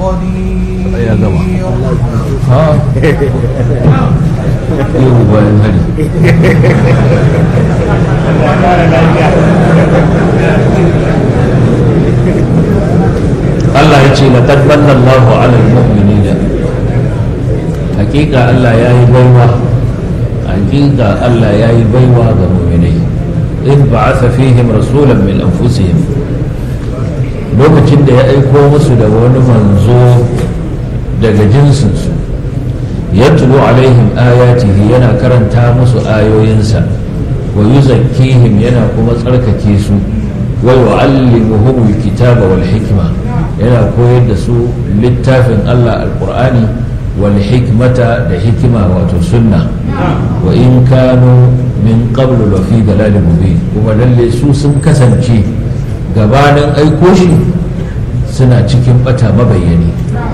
قدير يا جماعة. ha ihu bayan hari Allah ya ce laqad manna Allahu 'ala al-mu'minina hakika Allah ya yi baiwa hakika Allah ya yi baiwa ga mu'minai in ba'atha fihim rasulan min anfusihim lokacin da ya aiko musu da wani manzo daga jinsinsu yatlu alaihim ayatihi yana karanta musu ayoyinsa wa yuzakkihim yana kuma tsarkake su wa yu'allimuhum alkitaba wal hikma yana koyar da su littafin Allah alqur'ani wal hikmata da hikima wato sunna wa in kanu min qablu la fi dalalin mubin kuma lalle su sun kasance gabanin aiko shi suna cikin bata mabayyani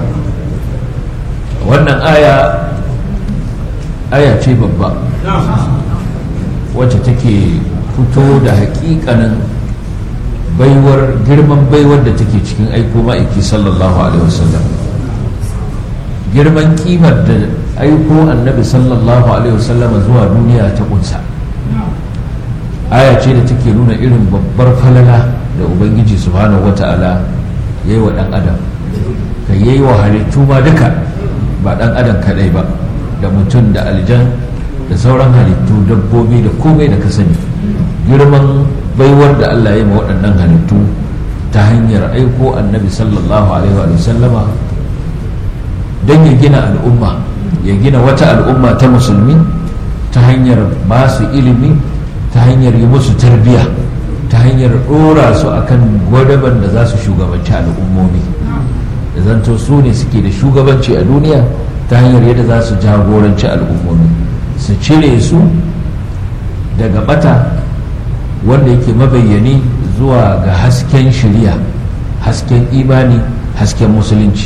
wannan aya aya ce babba wacce take fito da hakikanin baiwar girman baiwar da take cikin aiko ma'aiki sallallahu alaihi wasallam girman kimar da aiko annabi sallallahu alaihi wasallama zuwa duniya ta kunsa aya ce da take nuna irin babbar falala da ubangiji subhanahu wata'ala ya yi wa ɗan adam ka yi wa halittu ma duka ba ɗan adam kaɗai ba da mutum da aljan da sauran halittu dabbobi da komai da ka sani girman baiwar da allah ya ma waɗannan halittu ta hanyar aiko annabi sallallahu alaihi wa sallama don ya gina al'umma ya gina wata al'umma ta musulmi ta hanyar ba su ilimi ta hanyar yi musu tarbiyya ta hanyar ɗora su akan gwadaban da za su shugabanci al'ummomi da zanto su ne suke da shugabanci a duniya ta hanyar yadda za su jagoranci al'ummomi su cire su daga bata wanda yake mabayyani zuwa ga hasken shirya hasken imani hasken musulunci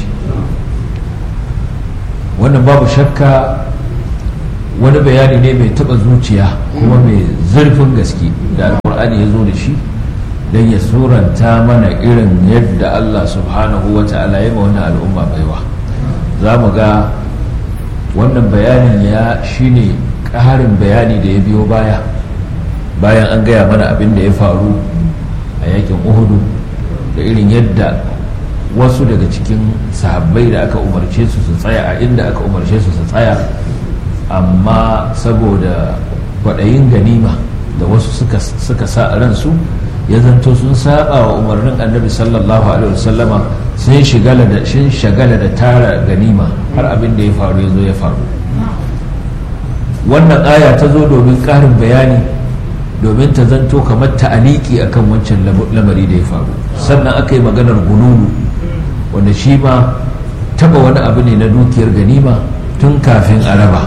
wannan babu shakka wani bayani ne mai taba zuciya kuma mai zurfin gaske da alkur'ani ya zo da shi don ya suranta mana irin yadda allah subhanahu wa ta'ala ya ma wannan al'umma baiwa za mu ga wannan bayanin ya shine ƙarin bayani da ya biyo baya bayan an gaya mana abin da ya faru a yakin uhudu da irin yadda wasu daga cikin sahabbai da aka umarce su su tsaya a inda aka umarce su su tsaya amma saboda kwaɗayin ganima da wasu suka sa a ransu ya zanto sun saba wa umarnin annabi sallallahu alaihi wasallama sun shagala da shin shagala da tara ganima har abin da ya faru ya zo ya faru wannan aya ta zo domin ƙarin bayani domin ta zanto kamar ta'aliki akan wancan lamari da ya faru sannan aka yi maganar gununu wanda shi ma taba wani abu ne na dukiyar ganima tun kafin a raba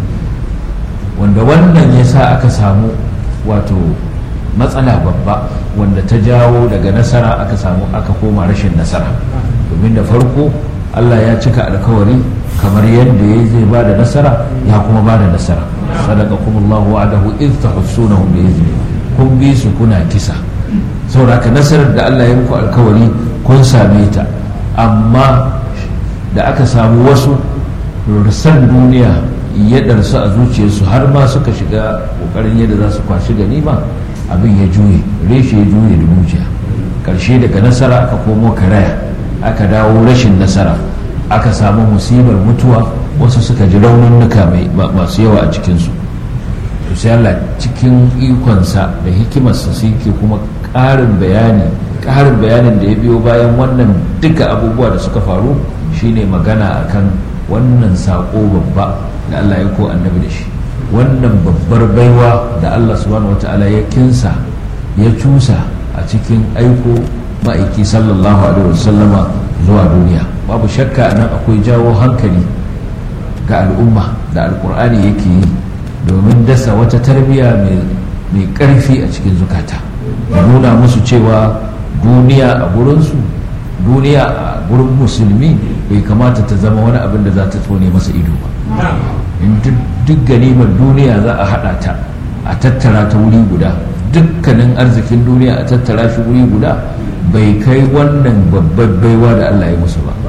wanda wannan ya sa aka samu wato matsala babba wanda ta jawo daga nasara aka samu aka koma rashin nasara domin da farko allah ya cika alkawari kamar yadda ya zai ba da nasara ya kuma ba da nasara sadaka kuma allahu wa'adahu iz tahussunahum bi izni kun bi su kuna kisa saboda nasarar da allah ya muku alkawari kun same ta amma da aka samu wasu san duniya ya ɗarsu a zuciyarsu har ma suka shiga ƙoƙarin yadda za su kwashi ganima abin ya juye reshe ya juye da mujiya ƙarshe daga nasara aka komo karaya aka dawo rashin nasara aka samu musibar mutuwa wasu suka ji raununuka masu yawa a cikinsu to sai Allah cikin ikonsa da hikimarsa sai ke kuma ƙarin bayani ƙarin bayanin da ya biyo bayan wannan duka abubuwa da suka faru shine magana akan wannan saƙo babba da Allah ya ko annabi da shi wannan babbar baiwa da Allah subhanahu wata'ala ya kinsa ya cusa a cikin aiko ma'aiki sallallahu alaihi wasallama zuwa duniya babu shakka nan akwai jawo hankali ga al'umma da alkur'ani yake yi domin dasa wata tarbiyya mai ƙarfi a cikin zukata da nuna musu cewa duniya a gurinsu duniya a gurin musulmi bai kamata ta zama wani abin da za ta tsone masa ido ba in duk ganimar duniya za a haɗa ta a tattara ta wuri guda dukkanin arzikin duniya a tattara shi wuri guda bai kai wannan babbar baiwa da Allah ya musu ba ta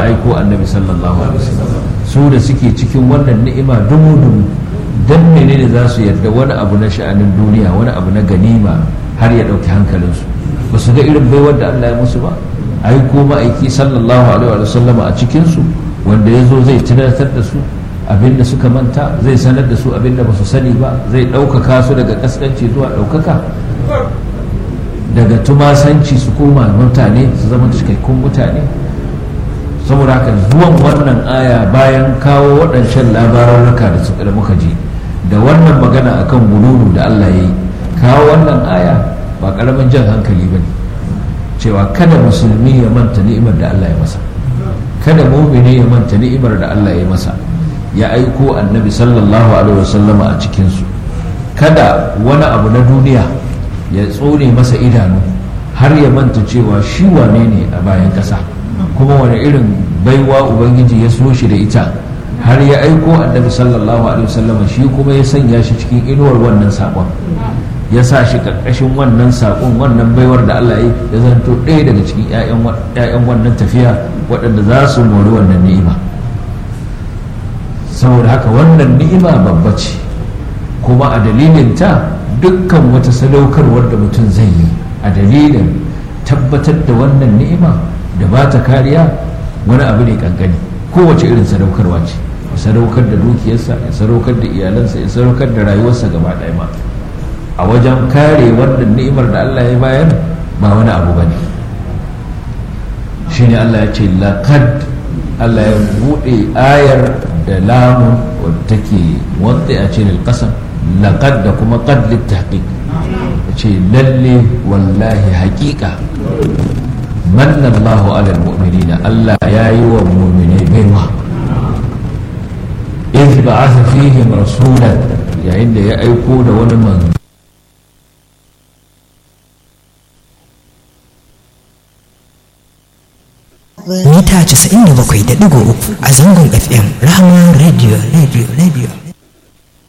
aiko annabi sallallahu alaihi wasallam su da suke cikin wannan ni'ima dumu dumu dan menene za su yarda wani abu na sha'anin duniya wani abu na ganima har ya dauki hankalinsu ba su ga irin baiwar da Allah ya musu ba aiko ma'aiki sallallahu alaihi wasallama a cikin su wanda ya zo zai tunatar da su abinda suka manta zai sanar da su abinda ba su sani ba zai ɗaukaka su daga kaskanci zuwa ɗaukaka daga tumasanci su koma mutane su zama cikakkun mutane saboda haka zuwan wannan aya bayan kawo waɗancan labararraka da suka da muka ji da wannan magana akan gululu da Allah ya yi kawo wannan aya ba ƙaramin jan hankali ba ne cewa kada musulmi ya manta ni'imar da Allah ya masa kada mumini ya manta ni'imar da Allah ya masa ya aiko annabi sallallahu alaihi wasallama a cikinsu kada wani abu na duniya ya tsone masa idanu har ya manta cewa shi wane ne a bayan ƙasa kuma wani irin baiwa ubangiji ya so shi da ita har ya aiko annabi sallallahu alaihi wasallama shi kuma ya sanya shi cikin inuwar wannan saƙon ya sa shi ƙarƙashin wannan saƙon wannan baiwar da Allah ya ya zanto ɗaya daga cikin 'ya'yan wannan tafiya waɗanda za su mori wannan ni'ima saboda haka wannan ni'ima babba ce kuma a dalilin ta dukkan wata sadaukarwar da mutum zai yi a dalilin tabbatar da wannan ni'ima da ba ta kariya wani abu ne kankani kowace irin sadaukarwa ce ya sadaukar da dukiyarsa ya sadaukar da iyalansa ya sadaukar da rayuwarsa gaba ɗaya ma a wajen kare wannan ni'imar da Allah ya bayar ba wani abu ba ne shine Allah ya ce laqad Allah ya buɗe ayar da lamun wadda take wadda a ce lilƙasam laƙad da kuma ƙad littaƙiƙ ya ce lalle wallahi haƙiƙa manna Allahu alal mu'minina Allah ya yi wa mu'mine baiwa iz ba'atha fihim rasulan yayin da ya aiko da wani manzo mita 97.3 a zangon fm rahama radio radio radio